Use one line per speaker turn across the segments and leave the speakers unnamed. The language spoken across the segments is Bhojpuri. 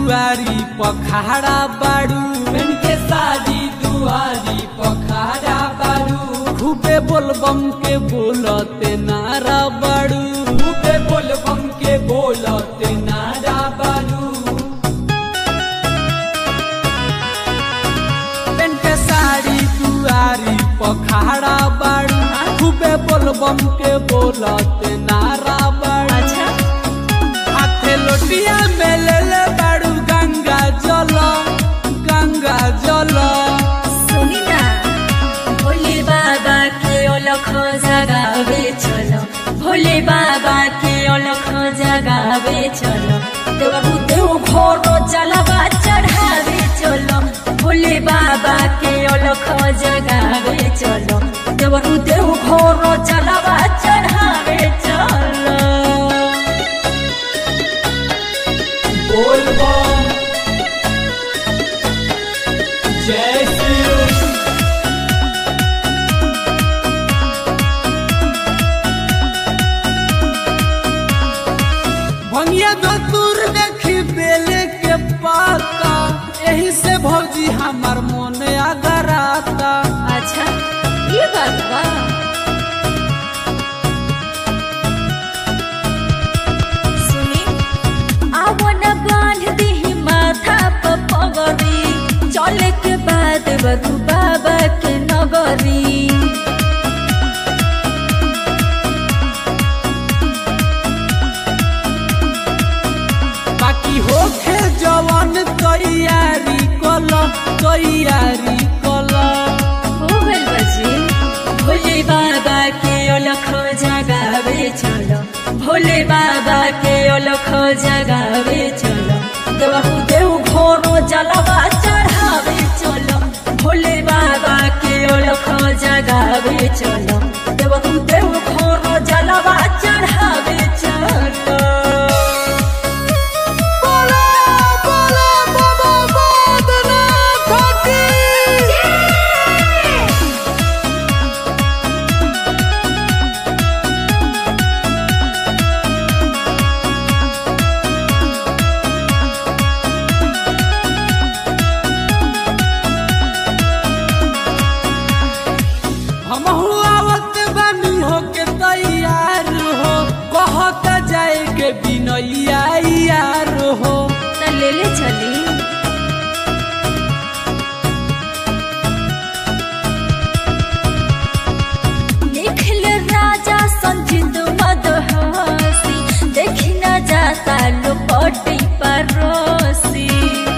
दुआरी पखाड़ा बाड़ू
बन के साड़ी दुआरी पखाड़ा बारू
खूबे बोलबम के बोलते नारा बाड़ू
खूबे बोल बम के बोलते नारा बारू
पेन के साड़ी दुआरी पखाड़ा बाड़ू खूबे बोलबम के बोलते नारा बाड़ू
अच्छा
हाथे लोटिया में ले ले बाड़ू गंगा जल गंगा जल
सुनी ना भोले बाबा के अलख जगावे चलो भोले बाबा के अलख जगावे चलो देवरु देव घोरो जलवा चढ़ावे चलो भोले बाबा के अलख जगावे चलो देवरु देव घोरो जलवा चढ़ावे चलो
बोल बम जय शिव
भंगिया धतुर देखी बेले के पाता यही से भौजी हमार मन अगराता
अच्छा ये बात बा सुनी आवन बांध दी माथा पर पगड़ी चले के बाद बरू बाबा के नगरी
बाकी होखे जवन तैयारी कल तैयारी कल
हो गइल बजी भोले बाबा के अलख जगावे चलो भोले बाबा के अलख जगावे चलो देवहु देव घोरो जलवा चढ़ावे चलो भोले बाबा के अलख जगावे चलो देवहु देव घोरो जलवा चढ़ावे चलो
हम आवत बानी होके तैयार हो कहत जाए के बिनैया यार हो
त ले ले चली निखिल राजा संजित मदहसी देखी न जाता लोपटी परोसी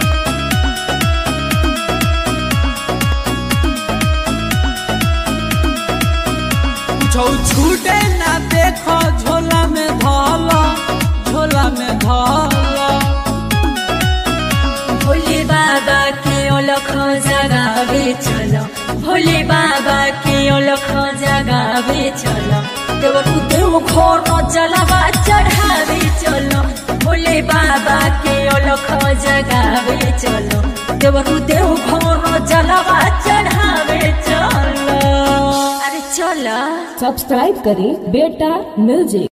छौ छूटे ना देखो झोला में धल झोला में धल
भोले बाबा के अलख जगावे चलो भोले बाबा के अलख जगावे चलो देवरु देव घोर जलवा चढ़ावे चलो भोले बाबा के अलख जगावे चलो देवरु देव घोर जलवा चढ़ावे चलो अरे चलो
सब्सक्राइब करें बेटा म्यूजिक